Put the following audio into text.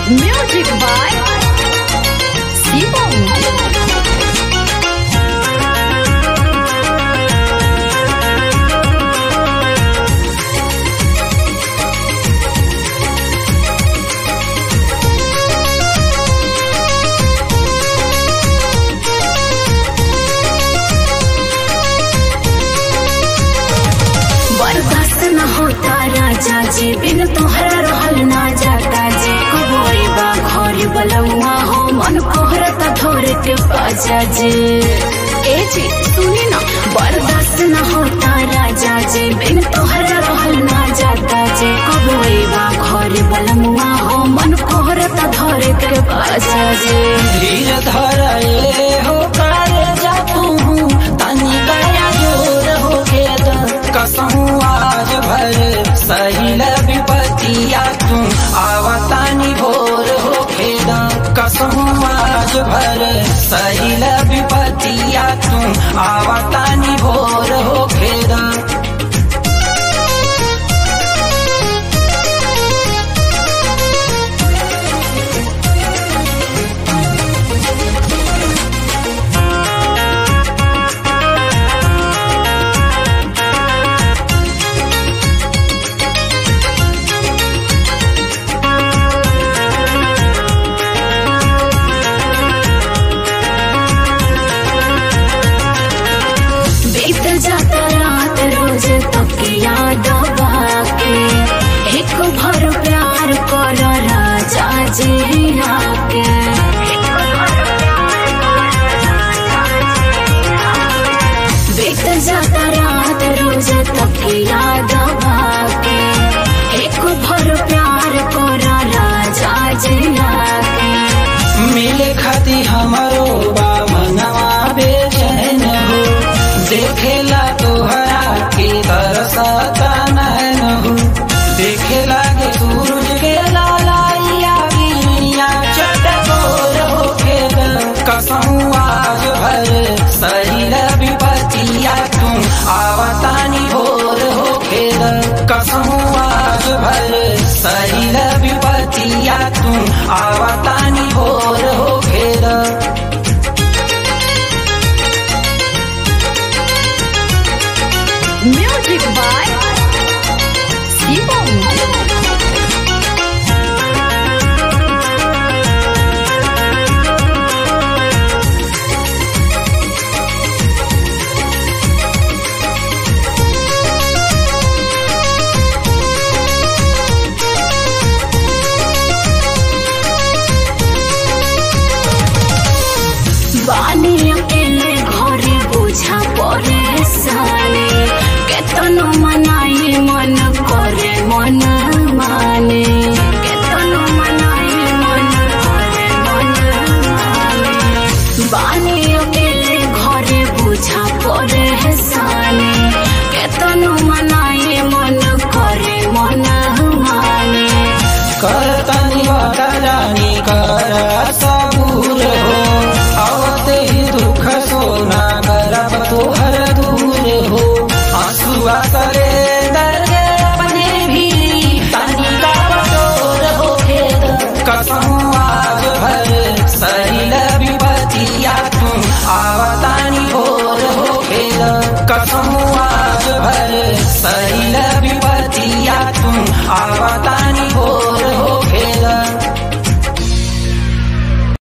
Music by Simon. बर्दाश्त न होता राजा जी बिन तोहरा रहल ना जाता जी कबोई बा घर बलौआ हो मन कोहरता थोर के पाजा जी ए जी सुनी ना बर्दाश्त न होता राजा जी बिन तोहरा रहल ना जाता जी कबोई बा घर बलौआ हो मन कोहरता थोर के पाजा जी धीर धरले हो कर जा तू तनी गया जोर हो के द कसहू आज भर सहिल विपतिया तू आवतानी भोर हो के द कसहू आज भर सहिल विपतिया तू आवतानी भोर हो के द बीत जाता रात रोज तक याद बाके एक भर प्यार कर राजा जी आके बीत जाता रात रोज तक याद बाके एक भर प्यार कर राजा जी आके मिले खाती हमारो बा मनवा बेचैन हो देखेला तोहरा के तरसता नैन हो देखे लागे सूरज के लालाइया गिरिया चटकोर हो के कसहू आज भर सहिल विपतिया तू आवतानी भोर हो के कसहू आज भर सहिल विपतिया तू आवतानी भोर हो खेर Music by Simon. बानी अकेले घरे बोझा परे साले केतनो मनाई मन करे मन माने केतनो मनाई मन करे मन माने बानी अकेले घरे बोझा परे साले केतनो मनाई मन करे मन माने करतनी वतरानी कर सबूर हो आवते ही दुख सोना करब तोहर दूर हो आंसुआ करे दर्द अपने भी तनी का बटोर हो खेद कसहू आज भर सहिल विपतिया तू आवतानी भोर हो खेद कसहू आज भर सहिल विपतिया तू आवता